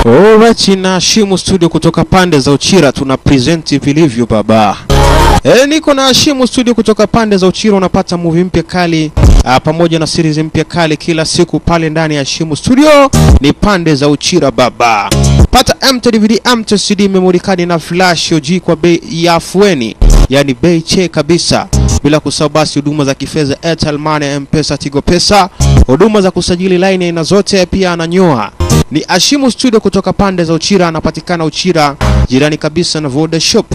Alright, na Shimu Studio kutoka pande za Uchira tuna present vilivyo baba. E, niko na Shimu Studio kutoka pande za Uchira, unapata movie mpya kali a, pamoja na series mpya kali kila siku pale ndani ya Shimu Studio. Ni pande za Uchira baba. Pata MT DVD, MT CD, memory card na flash OG kwa bei ya afueni, yani bei che kabisa bila kusahau basi huduma za kifedha Airtel Money, M-Pesa, Tigo Pesa, huduma za kusajili line aina zote, pia ananyoa. Ni Ashimu Studio kutoka pande za Uchira, anapatikana Uchira, jirani kabisa na Voda Shop.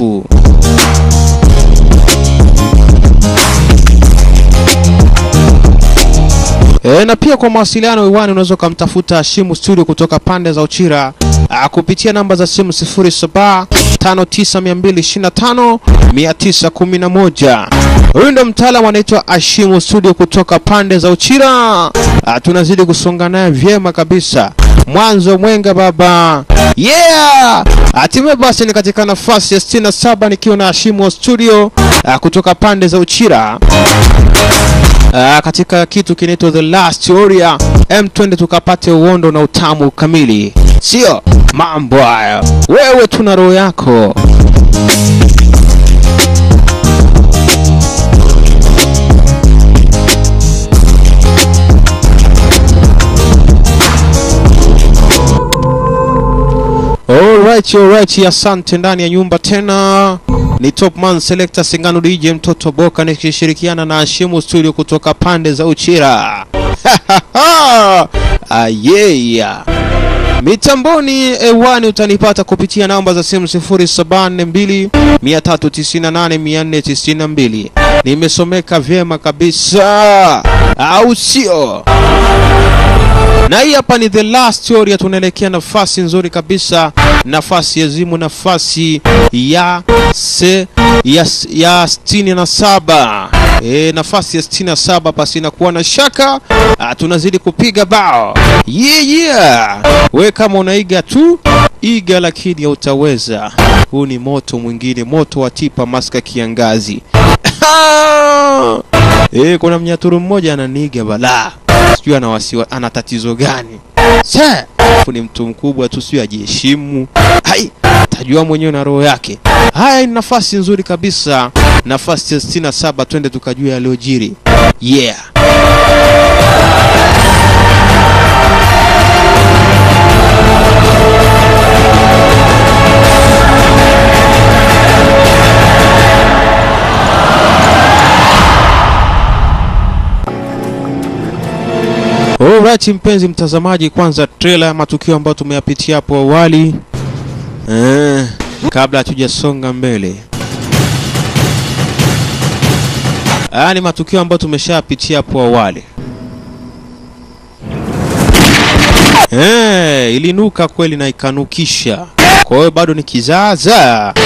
E, na pia kwa mawasiliano iwani unaweza ukamtafuta Ashimu Studio kutoka pande za Uchira a, kupitia namba za simu 0759225911. Huyu ndo mtaalamu anaitwa Ashimu Studio kutoka pande za Uchira. A, tunazidi kusonga naye vyema kabisa, mwanzo mwenga baba, yeah! Hatimaye basi ni katika nafasi ya 67 nikiwa na Ashimu Studio a, kutoka pande za Uchira. Uh, katika kitu kinaitwa The Last Warrior M20 tukapate uondo na utamu kamili, sio mambo haya. Wewe tuna roho yako. Alright, alright, asante. Ndani ya nyumba tena ni Top Man Selector Singano DJ mtoto Boka nikishirikiana na Ashimu Studio kutoka pande za Uchira. Ayeya. Mitamboni ewani utanipata kupitia namba za simu 0742 398 492. Nimesomeka vyema kabisa, au sio? Na hii hapa ni the last story, tunaelekea nafasi nzuri kabisa, nafasi ya zimu, nafasi ya se, ya, ya sitini na saba. E, nafasi ya sitini na saba pasi inakuwa na shaka. Ah, tunazidi kupiga bao yeah, yeah. We kama unaiga tu iga, lakini hautaweza. Huu ni moto mwingine, moto wa tipa maska kiangazi. E, kuna mnyaturu mmoja ananiiga balaa sijui ana wasiwa, ana tatizo gani? Sa, ni mtu mkubwa tu, sio ajiheshimu. Hai, tajua mwenyewe na roho yake. Haya, ni nafasi nzuri kabisa, nafasi ya 67. Twende tukajua yaliyojiri. Yeah. Alright, mpenzi mtazamaji, kwanza trailer ya matukio ambayo tumeyapitia hapo awali eh, kabla hatujasonga mbele. Haya ni matukio ambayo tumeshapitia hapo awali eh, ilinuka kweli na ikanukisha, kwa hiyo bado ni kizaazaa.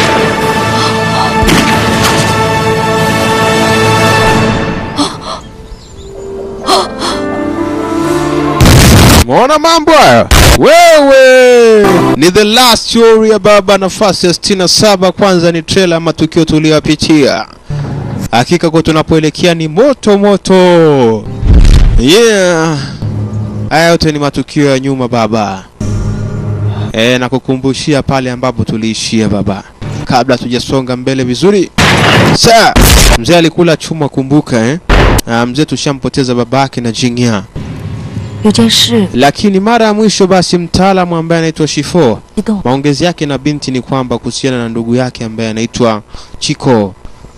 Umeona mambo hayo? Wewe ni the last story ya baba, nafasi ya 67. Kwanza ni trailer ya matukio tuliyopitia. Hakika kwa tunapoelekea ni moto moto. Yeah. Haya yote ni matukio ya nyuma baba. E, na kukumbushia pale ambapo tuliishia baba, kabla tujasonga mbele vizuri. Sa mzee alikula chuma, kumbuka eh? Ah, mzee tushampoteza babake na Jingya 有件事 lakini mara ya mwisho basi mtaalamu ambaye anaitwa Shifo 激动， maongezi yake na binti ni kwamba kuhusiana na ndugu yake ambaye anaitwa Chiko.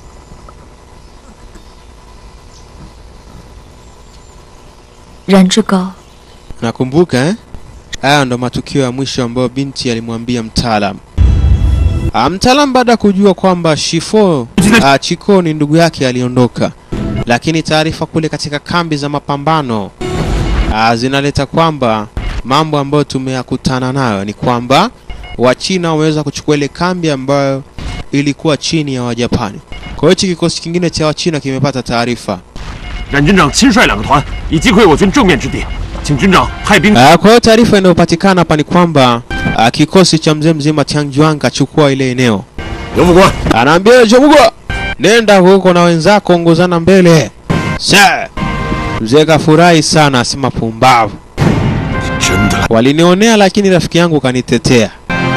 冉志高 Nakumbuka eh? Haya ndo matukio ya mwisho ambayo binti alimwambia mtaalam. Ah, mtaalam baada ya kujua kwamba Shifo ah, Chiko ni ndugu yake aliondoka, lakini taarifa kule katika kambi za mapambano ah, zinaleta kwamba mambo ambayo tumeyakutana nayo ni kwamba Wachina wameweza kuchukua ile kambi ambayo ilikuwa chini ya Wajapani. Kwa hiyo hichi kikosi kingine cha Wachina kimepata taarifa 冉军长亲率两个团，以击溃我军正面之敌，请军长派兵。 Ah, kwa hiyo taarifa inayopatikana hapa ni kwamba ah, kikosi cha mzee mzima Tianjuan kachukua ile eneo. 刘副官， Anaambia Jomugwa, nenda huko na wenzako, ongozana mbele. Sa mzee kafurahi sana, asema pumbavu. 真的来 Walinionea, lakini rafiki yangu kanitetea.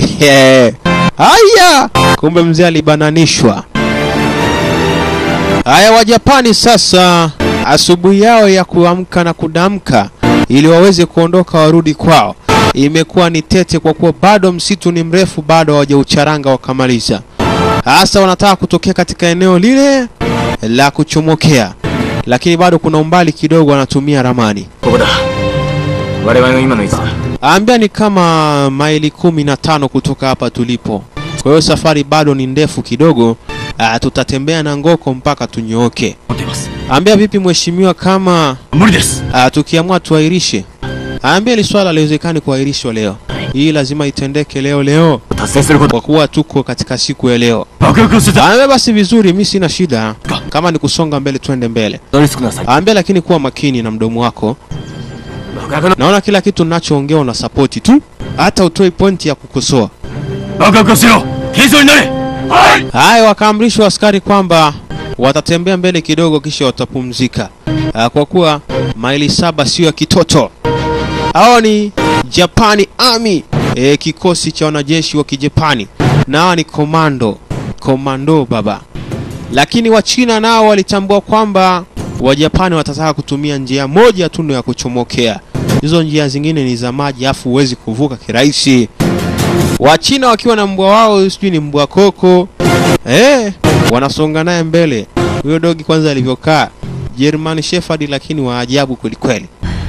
Haya, kumbe mzee alibananishwa. Haya, Wajapani sasa, asubuhi yao ya kuamka na kudamka ili waweze kuondoka warudi kwao imekuwa ni tete, kwa kuwa bado msitu ni mrefu, bado hawajaucharanga wakamaliza. Hasa wanataka kutokea katika eneo lile la kuchomokea, lakini bado kuna umbali kidogo, wanatumia ramani. ここだ我々の今の位置だ Ambia ni kama maili kumi na tano kutoka hapa tulipo. Kwa hiyo safari bado ni ndefu kidogo. Ah, tutatembea na ngoko mpaka tunyooke. 持っています Ambia vipi mheshimiwa, kama 無理です ah, tukiamua tuahirishe? Ambia ili swala haliwezekani kuahirishwa leo, hii lazima itendeke leo leo, 達成すること kwa kuwa tuko katika siku ya leo. 爆薬をしてた Ambia basi vizuri, mi sina shida, kama ni kusonga mbele twende mbele. ドリスください Ambia lakini kuwa makini na mdomo wako. 爆薬の Naona kila kitu ninachoongea una sapoti tu, hata utoi pointi ya kukosoa. 爆薬をしろ軽装になれはい Haya, wakaamrishwa askari kwamba watatembea mbele kidogo, kisha watapumzika, Ah, kwa kuwa maili saba sio ya kitoto. Hao ni Japani Army, e, kikosi cha wanajeshi wa Kijapani, na hawa ni komando komando baba. Lakini Wachina nao walitambua kwamba Wajapani watataka kutumia njia moja tu ndio ya kuchomokea, hizo njia zingine ni za maji, afu huwezi kuvuka kirahisi. Wachina wakiwa na mbwa wao, sijui ni mbwa koko eh, wanasonga naye mbele. Huyo dogi kwanza alivyokaa German Shepherd, lakini wa ajabu kwelikweli.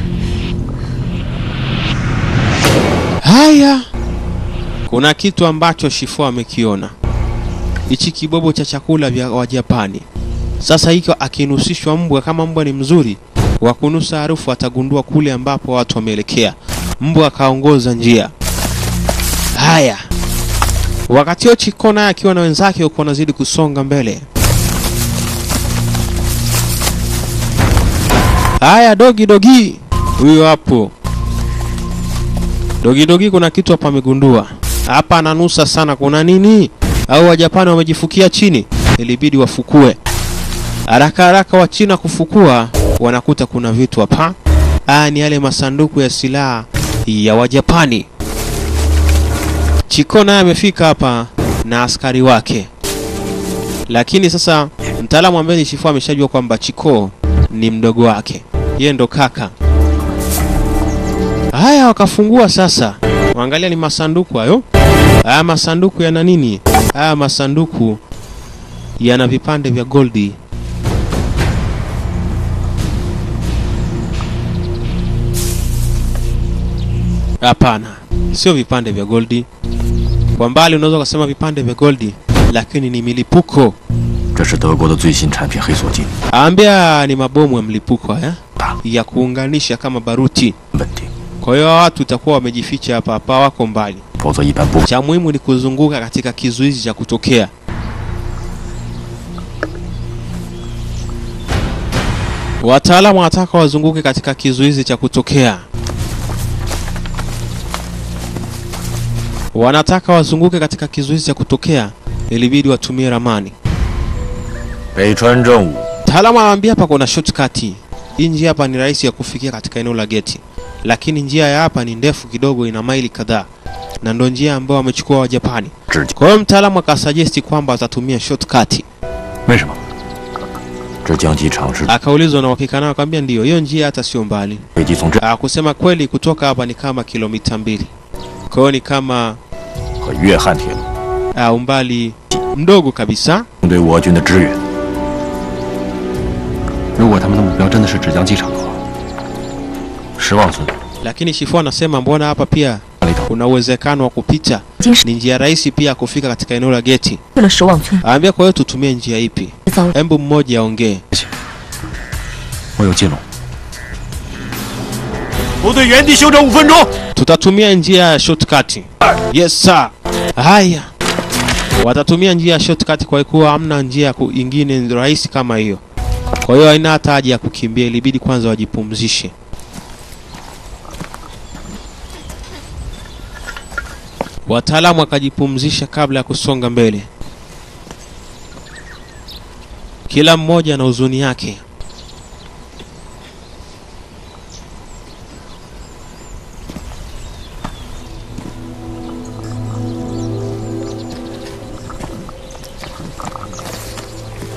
Haya, kuna kitu ambacho Shifo amekiona, hichi kibobo cha chakula vya Wajapani. Sasa hiko akinusishwa mbwa, kama mbwa ni mzuri wa kunusa harufu, atagundua kule ambapo watu wameelekea. Mbwa akaongoza njia. Haya, wakati huo Chiko naye akiwa na wenzake huko wanazidi kusonga mbele. Haya, dogi dogi, huyo hapo dogi dogi, kuna kitu hapa amegundua hapa, ananusa sana. Kuna nini? Au Wajapani wamejifukia chini? Ilibidi wafukue haraka haraka. Wa China kufukua, wanakuta kuna vitu hapa. Haya ni yale masanduku ya silaha ya Wajapani. Chiko naye amefika hapa na askari wake, lakini sasa mtaalamu ambaye ni Shifo ameshajua kwamba Chiko ni mdogo wake, yeye ndo kaka. Haya, wakafungua sasa, waangalia ni masanduku hayo. Haya masanduku yana nini? Haya masanduku yana vipande vya goldi. Hapana, sio vipande vya goldi. Kwa mbali unaweza ukasema vipande vya goldi, lakini ni milipuko. 这是德国的最新产品黑索金 Ambia ni mabomu ya mlipuko haya 大 ya kuunganisha kama baruti. 问题 Kwa hiyo hawa watu itakuwa wamejificha hapa hapa, wako mbali. 否则一般不 Cha muhimu ni kuzunguka katika kizuizi cha kutokea. Wataalamu wanataka wazunguke katika kizuizi cha kutokea. Wanataka wazunguke katika kizuizi cha kutokea, ilibidi watumie ramani. 北川正武 Mtaalamu anawaambia hapa kuna shortcut. Hii njia hapa ni rahisi ya kufikia katika eneo la geti, lakini njia ya hapa ni ndefu kidogo, ina maili kadhaa, na ndo njia ambayo wamechukua Wajapani. 直接 Kwa hiyo mtaalamu akasuggest kwamba atatumia shortcut. 为什么？这江机场是 Akaulizwa na uhakika nao, akamwambia ndio, hiyo njia hata sio mbali. 飞机从这 Ah, kusema kweli kutoka hapa ni kama kilomita mbili, kwa hiyo ni kama 和粤汉铁路 ah, umbali mdogo kabisa. 对我军的支援。 如果他们的目标真的是芷江机场的话， 石望村 Lakini Shifo anasema mbona hapa pia 那里头 kuna uwezekano wa kupita, 经是 ni njia rahisi pia ya kufika katika eneo la geti. 去了石望村， Aambia kwa hiyo tutumie njia ipi? 遭 Hebu mmoja aongee. 我有接龙， 部队原地休整五分钟。 Tutatumia njia ya shortcut. Yes sir. Haya, watatumia njia ya shortcut kwa kuwa hamna njia ku- ingine rahisi kama hiyo. Kwa hiyo haina hata haja ya kukimbia, ilibidi kwanza wajipumzishe. Wataalamu wakajipumzisha kabla ya kusonga mbele. Kila mmoja na huzuni yake.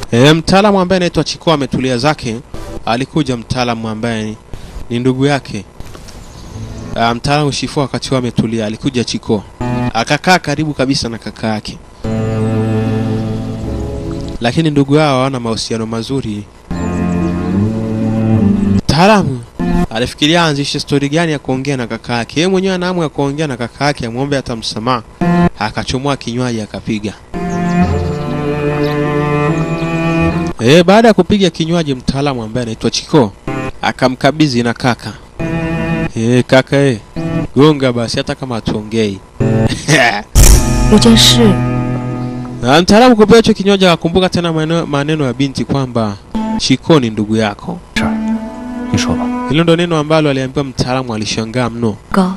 E, mtaalamu ambaye anaitwa Chiko ametulia zake. Alikuja mtaalamu ambaye ni, ni ndugu yake. Ah, mtaalamu Shifu wakati huo ametulia, alikuja Chiko akakaa karibu kabisa na kaka yake, lakini ndugu yao hawana mahusiano mazuri. Mtaalamu alifikiria aanzishe stori gani ya kuongea na kaka yake. Yeye mwenyewe ana hamu ya kuongea na kaka yake, amwombe hata msamaha. Akachomoa kinywaji akapiga. E, baada ya kupiga kinywaji, mtaalamu ambaye anaitwa Chiko akamkabidhi na kaka. E, kaka e, gonga basi hata kama hatuongei. 有件事 Na mtaalamu kupewa hicho kinywaji akakumbuka tena maneno, maneno ya binti kwamba Chiko ni ndugu yako. 事儿，你说吧。 Hilo ndo neno ambalo aliambiwa mtaalamu, alishangaa mno. 高，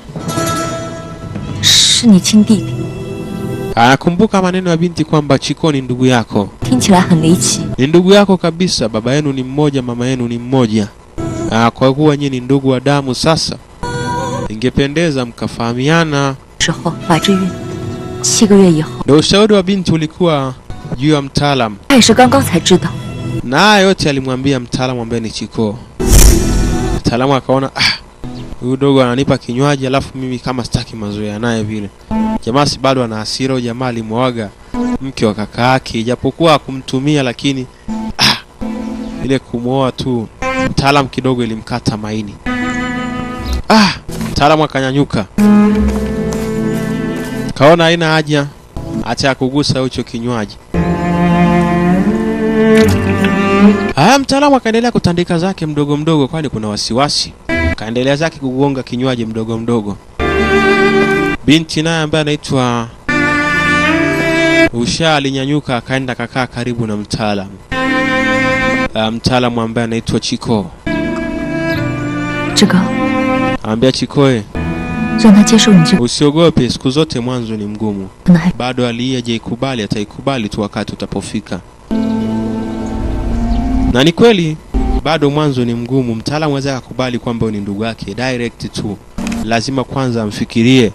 是你亲弟弟， Anakumbuka maneno ya binti kwamba Chiko ni ndugu yako, 听起来很离奇。 ni ndugu yako kabisa. Baba yenu ni mmoja, mama yenu ni mmoja. Ah, kwa kuwa nyinyi ni ndugu wa damu, sasa ingependeza mkafahamiana. 之后怀着孕，七个月以后， Ndo ushauri wa binti ulikuwa juu ya mtaalamu, 他也是刚刚才知道。 na haya yote alimwambia mtaalamu ambaye ni Chiko. Mtaalamu akaona ah, huyu dogo ananipa kinywaji alafu mimi kama sitaki mazoea naye vile. Jamaa si bado ana hasira, huyu jamaa alimwaga mke wa kaka yake, ijapokuwa hakumtumia lakini ah, ile kumwoa tu mtaalamu kidogo ilimkata maini. Ah, mtaalamu akanyanyuka, kaona haina haja hata ya kugusa hicho kinywaji. Haya, mtaalamu akaendelea kutandika zake mdogo mdogo, kwani kuna wasiwasi. Kaendelea zake kugonga kinywaji mdogo mdogo. Binti naye ambaye anaitwa Usha alinyanyuka akaenda kakaa karibu na mtaalamu. Ah, Mtaalamu ambaye anaitwa Chiko 志高， ambia Chikoe, 让他接受你这个， usiogope, siku zote mwanzo ni mgumu. 可能还 Bado aliyejaikubali ataikubali tu wakati utapofika. Na ni kweli bado mwanzo ni mgumu. Mtaalamu aweza akakubali kwamba huyu ni ndugu yake direct tu, lazima kwanza amfikirie.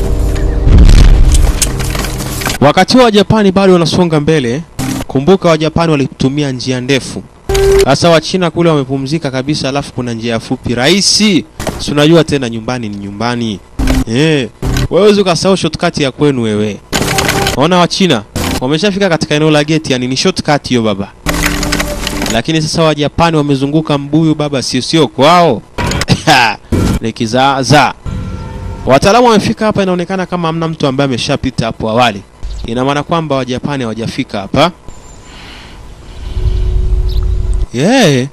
Wakati wa Wajapani bado wanasonga mbele, kumbuka Wajapani walitumia njia ndefu. Sasa Wachina kule wamepumzika kabisa, alafu kuna njia fupi rahisi. Si unajua tena, nyumbani ni nyumbani. Eh, wewe ukasahau shortcut ya kwenu wewe. Ona Wachina wameshafika katika eneo la geti, yani ni shortcut hiyo baba. Lakini sasa Wajapani wamezunguka mbuyu baba, sio sio kwao. ni kizaazaa. Wataalamu wamefika hapa, inaonekana kama hamna mtu ambaye ameshapita hapo awali. Ina maana kwamba Wajapani hawajafika hapa. Yeah.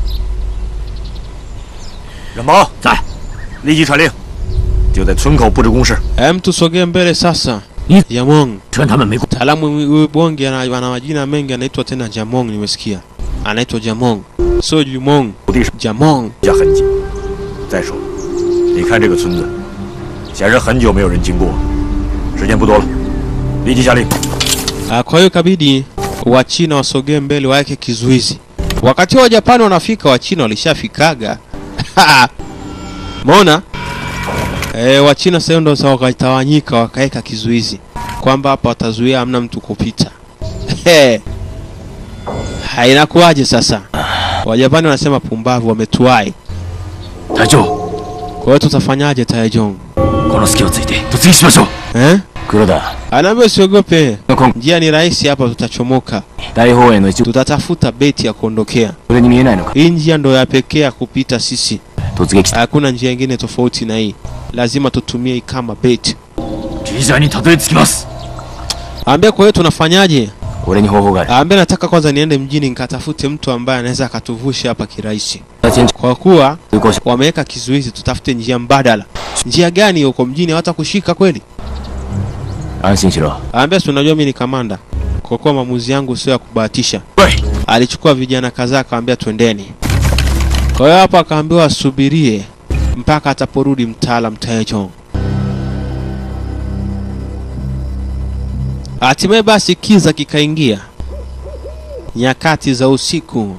人毛在，立即传令，就在村口布置工事， Hem, tusogee mbele sasa. Ni- Jamong. 趁他们没过。 Mtaalamu huyu bonge ana, ana majina mengi, anaitwa tena Jamong, nimesikia anaitwa Jamong, sio Jumong, 土地上 Jamong. 下痕迹。再说，你看这个村子，显然很久没有人经过，时间不多了，立即下令。 Ah, Kwa hiyo ikabidi Wachina wasogee mbele, waweke kizuizi. Wakati wa Japani wanafika, Wachina walishafikaga. Umeona? E, Wachina sasa ndo sasa wakatawanyika, wakaweka kizuizi kwamba hapa watazuia, hamna mtu kupita. Ha, inakuwaje sasa? Wajapani wanasema pumbavu, wametuai. 台長、 Kwa hiyo tutafanyaje Taejong? この隙をついて突撃しましょう。 Eh? 黒田、 Anaambia usiogope, 今 njia ni rahisi hapa, tutachomoka. 大方への一部、 Tutatafuta beti ya kuondokea. それに見えないのか。 Hii njia ndo ya pekee ya kupita sisi. 突撃、 Hakuna njia nyingine tofauti na hii, lazima tutumie hii kama bait. リジャーにたどり着きます。 Ambia, kwa hiyo tunafanyaje? 俺に方法がある。 Ambia, nataka kwanza niende mjini nikatafute mtu ambaye anaweza akatuvusha hapa kirahisi, 先 kwa kuwa 通行者、 wameweka kizuizi. Tutafute njia mbadala. Njia gani huko mjini hata kushika kweli? 安心しろ。 Ambia, si unajua mimi ni kamanda, kwa kuwa maamuzi yangu sio ya kubahatisha. 喂， Alichukua vijana kadhaa akawaambia twendeni. Kwa hiyo hapo akaambiwa asubirie mpaka ataporudi mtaalam Taejong. Hatimaye basi kiza kikaingia, nyakati za usiku,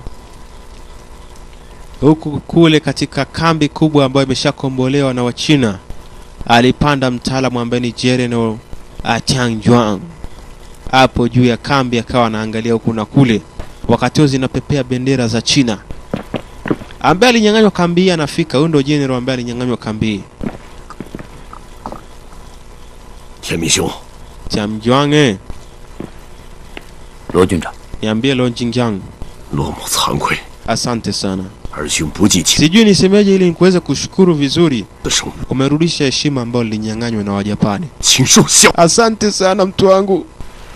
huku kule katika kambi kubwa ambayo imeshakombolewa na Wachina, alipanda mtaalamu ambaye ni General Atiang Juang hapo juu ya kambi, akawa anaangalia huku na kule wakati huo zinapepea bendera za China. Ambaye alinyang'anywa kambi hii anafika. Huyu ndio general ambaye alinyang'anywa kambi hii. 天明兄， Cha Mjwange, 罗军长， niambie Lo Jingyang. 落某惭愧， Asante sana. 二兄不计情 Sijui nisemeje ili nikuweze kushukuru vizuri. 的生命， Umerudisha heshima ambayo lilinyang'anywa na Wajapani. 请受效。 Asante sana mtu wangu.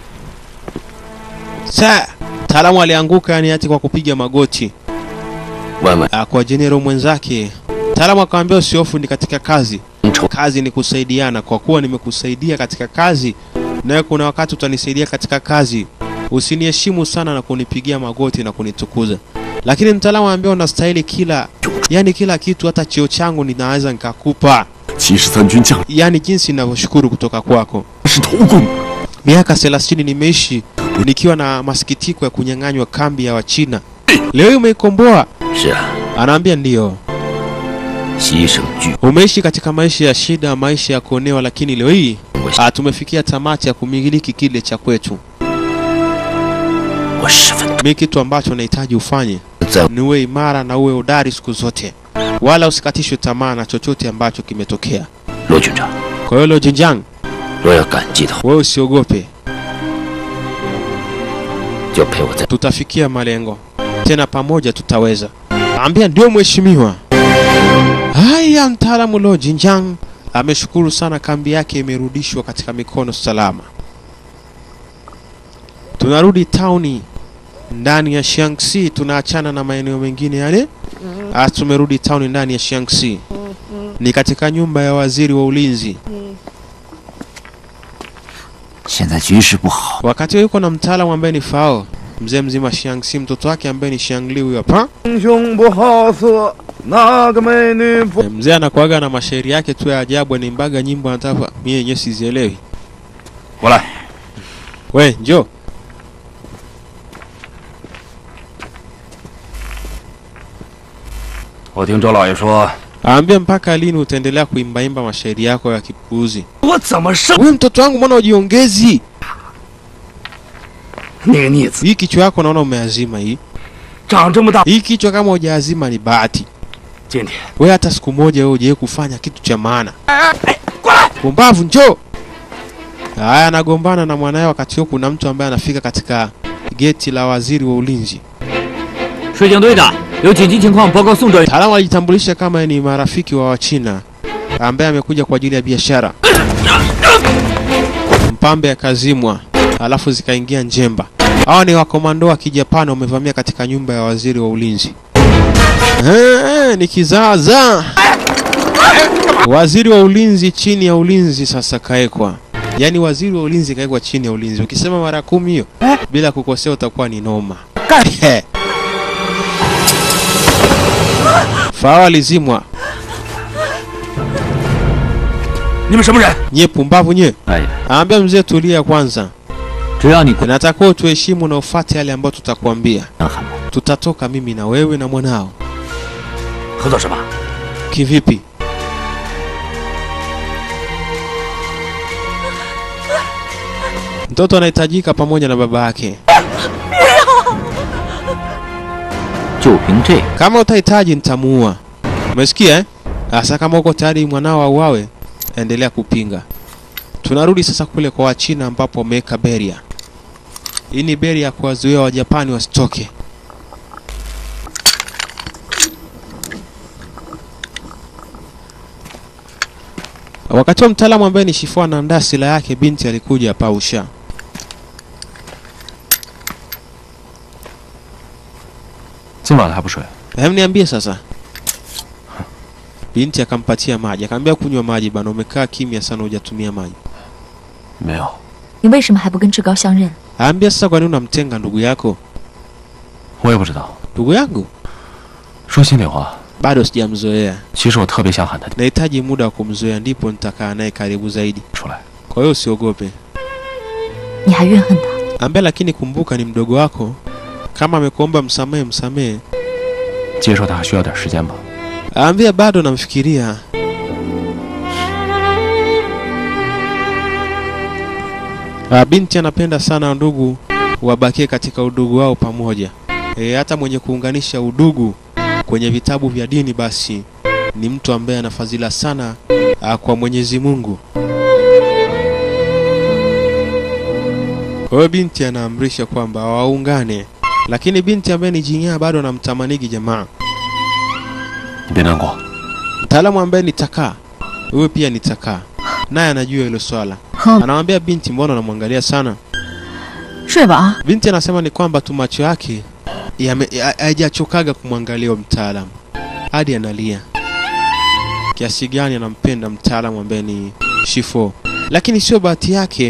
Sa mtaalamu alianguka yani hati kwa kupiga magoti 万万 ah, kwa jenerali mwenzake. Mtaalamu akamwambia usihofu, ni katika kazi. 丑 Kazi ni kusaidiana. Kwa kuwa nimekusaidia katika kazi, nawe kuna wakati utanisaidia katika kazi. Usiniheshimu sana na kunipigia magoti na kunitukuza. Lakini mtaalamu anambia unastahili kila, yani kila kitu, hata cheo changu ninaweza nikakupa, 七十三军将 yani jinsi ninavyoshukuru kutoka kwako. 是头功， Miaka 30 nimeishi nikiwa na masikitiko ya kunyang'anywa kambi ya Wachina. Leo hii umeikomboa? 是啊， Anaambia ndiyo. 牺牲巨 Umeishi katika maisha ya shida, maisha ya kuonewa, lakini leo hii ah, tumefikia tamati ya kumiliki kile cha kwetu. 我十分 Mi kitu ambacho nahitaji ufanye 在 ni uwe imara na uwe udari siku zote, wala usikatishwe tamaa na chochote ambacho kimetokea. 罗军长， Kwa hiyo Lo Jinjiang, 若要感激的话， wewe usiogope, 就陪我在 tutafikia malengo tena, pamoja tutaweza. Ambia ndio mheshimiwa. Haya, mtaalamu Lo Jinjiang ameshukuru sana, kambi yake imerudishwa katika mikono salama. Tunarudi tauni ndani ya Shaanxi, tunaachana na maeneo mengine yale. Ah, tumerudi tauni ndani ya Shaanxi, ni katika nyumba ya waziri wa ulinzi. 现在局势不好， Wakati huo yuko na mtaalamu ambaye ni Fao, mzee mzima Shaanxi, mtoto wake ambaye ni Shangli huyo hapa. 英雄不好色，那个美女不 Eh, Mzee anakuaga na mashairi yake tu ya ajabu, anaimbaga nyimbo anataka mimi yenyewe sizielewi. 过来， We njoo. 我听周老爷说， Aambia mpaka lini utaendelea kuimbaimba mashairi yako ya kipuuzi? 我怎么生 Wewe mtoto wangu, mbona ujiongezi? 那个逆子 Hii kichwa yako naona umeazima hii. 长这么大， Hii kichwa kama hujaazima ni bahati. 今天 Wewe hata siku moja wewe hujawahi kufanya kitu cha maana. Pumbavu, njoo. Haya, anagombana na mwanae. Wakati huo kuna mtu ambaye anafika katika geti la waziri wa ulinzi. 水警队长，有紧急情况报告宋专员。 Mtaalamu alijitambulisha kama ni marafiki wa Wachina ambaye amekuja kwa ajili ya biashara. Mpambe akazimwa, alafu zikaingia njemba. Hawa ni wakomando wa Kijapani wamevamia katika nyumba ya waziri wa ulinzi. Eh, ni kizaazaa. Waziri wa ulinzi chini ya ulinzi sasa kaekwa, yaani waziri wa ulinzi kaekwa chini ya ulinzi. Ukisema mara kumi hiyo bila kukosea utakuwa ni noma. Fao alizimwa. 你们什么人？ Nye pumbavu nye. 哎呀， Aambia mzee tulia kwanza. 只要你 Natakiwa tuheshimu na ufuate yale ambayo tutakwambia. 能喊吗？ Tutatoka mimi na wewe na mwanao. 合作什么？ Kivipi? Mtoto anahitajika pamoja na baba yake. 就凭这个， Kama utahitaji nitamuua. Umesikia eh? Sasa kama uko tayari mwanao auawe, endelea kupinga. Tunarudi sasa kule kwa Wachina ambapo wameweka beria. Hii ni beria ya kuwazuia Wajapani wasitoke. Wakati wa mtaalamu ambaye ni Shifu anaandaa silaha yake, binti alikuja hapa Usha. 今晚还不睡？ Hem, niambie sasa. Binti akampatia maji, akamwambia kunywa maji bana, umekaa kimya sana hujatumia maji. 没有， 你为什么还不跟志高相认？ Aambia sasa, kwa nini unamtenga ndugu yako? 我也不知道。 Ndugu yangu 说心里话， bado sijamzoea, 其实我特别想喊他 nahitaji muda wa kumzoea, ndipo nitakaa naye karibu zaidi. 出来。 Kwa hiyo usiogope. 你还怨恨他？ Ambia lakini kumbuka, ni mdogo wako. Kama amekuomba msamehe, msamehe. 接受他还需要点时间吧。 Aambia bado namfikiria. Ah, binti anapenda sana ndugu wabakie katika udugu wao pamoja. e, hata mwenye kuunganisha udugu kwenye vitabu vya dini basi ni mtu ambaye ana fadhila sana a, kwa Mwenyezi Mungu. Kwa hiyo binti anaamrisha kwamba waungane, lakini binti ambaye ni jinyaa bado anamtamanigi jamaa. 你别难过， Mtaalamu ambaye ni takaa, huyo pia ni takaa, naye anajua hilo swala. 哼， Anamwambia binti, mbona unamwangalia sana? 睡吧啊。 Binti anasema ni kwamba tu macho yake yame- ha- hayajachokaga kumwangalia huyo mtaalamu hadi analia kiasi gani anampenda mtaalamu ambaye ni Shifo, lakini sio bahati yake.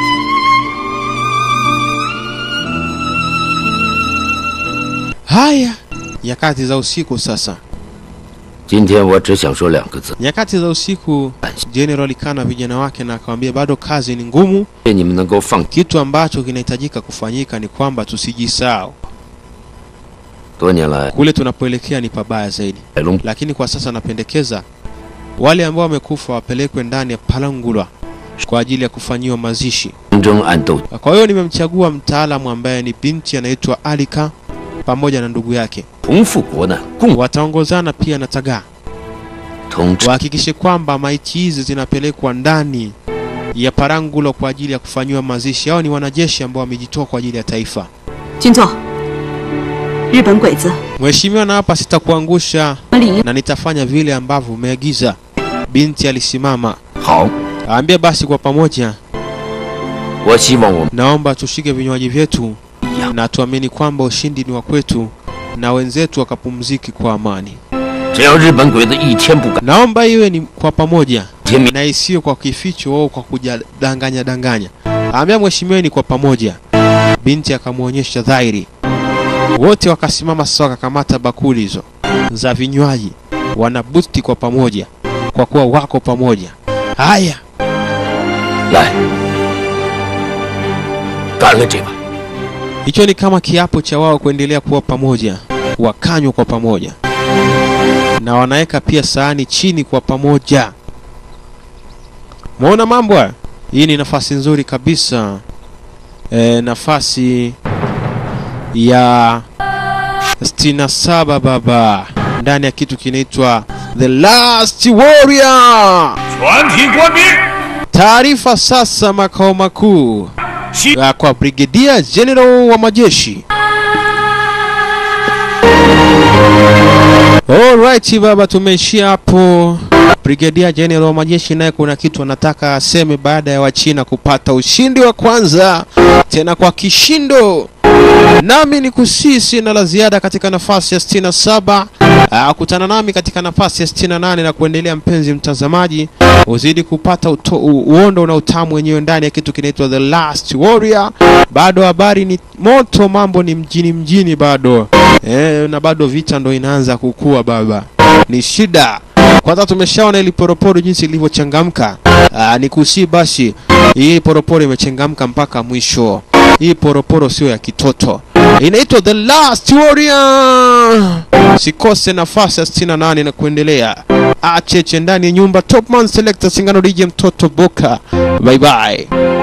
Haya, nyakati za usiku sasa. 今天我只想说两个字， Nyakati za usiku, General alikaa na vijana wake na akamwambia bado kazi ni ngumu. 愿你们能够放 Kitu ambacho kinahitajika kufanyika ni kwamba tusijisahau. 多年来 Kule tunapoelekea ni pabaya zaidi. 海龙 lakini kwa sasa napendekeza wale ambao wamekufa wapelekwe ndani ya Palangulwa kwa ajili ya kufanyiwa mazishi. 明争暗斗， Kwa hiyo nimemchagua mtaalamu ambaye ni binti anaitwa Alika pamoja na ndugu yake, 同富国难，共 wataongozana pia na Tagaa, 同治 wahakikishe kwamba maiti hizi zinapelekwa ndani ya Palangulwa kwa ajili ya kufanyiwa mazishi. Hao ni wanajeshi ambao wamejitoa kwa ajili ya taifa. 军座，日本鬼子 Mheshimiwa, na hapa sitakuangusha 李 na nitafanya vile ambavyo umeagiza. Binti alisimama 好。 Aambia basi kwa pamoja, 我希望我们 naomba tushike vinywaji vyetu na tuamini kwamba ushindi ni wa kwetu na wenzetu wakapumziki kwa amani. 只要日本鬼子一天不敢 Naomba iwe ni kwa pamoja 天明， na isiyo kwa kificho au kwa kujadanganya danganya. Aambia mheshimiwa ni kwa pamoja. Binti akamwonyesha dhahiri. Wote wakasimama sasa, wakakamata bakuli hizo za vinywaji, wanabusti kwa pamoja, kwa kuwa wako pamoja. Haya, 来，干了这碗。 Hicho ni kama kiapo cha wao kuendelea kuwa pamoja, wakanywa kwa pamoja, na wanaweka pia sahani chini kwa pamoja. Muona mambo haya? Hii ni nafasi nzuri kabisa e, nafasi ya 67 baba, ndani ya kitu kinaitwa The Last Warrior. 全体官兵， Taarifa sasa makao makuu ya kwa Brigadier General wa majeshi. Alright baba, tumeishia hapo. Brigadier General wa majeshi naye kuna kitu anataka aseme baada ya Wachina kupata ushindi wa kwanza tena kwa kishindo. Nami ni kusii, sina la ziada katika nafasi ya 67. Ah, kutana nami katika nafasi ya 68 na kuendelea, mpenzi mtazamaji, uzidi kupata uto, u, uondo na utamu wenyewe ndani ya kitu kinaitwa The Last Warrior. Bado habari ni moto, mambo ni mjini mjini bado eh, na bado vita ndo inaanza kukua baba, ni shida. Kwanza tumeshaona ili poroporo jinsi ilivyochangamka. Ah, ni kusii basi, hii poroporo imechangamka mpaka mwisho. Hii poroporo sio ya kitoto, inaitwa The Last Warrior. Sikose nafasi ya 68 na kuendelea. Acheche ndani ya nyumba, Topman Selector Singano DJ mtoto Boka. Bye bye.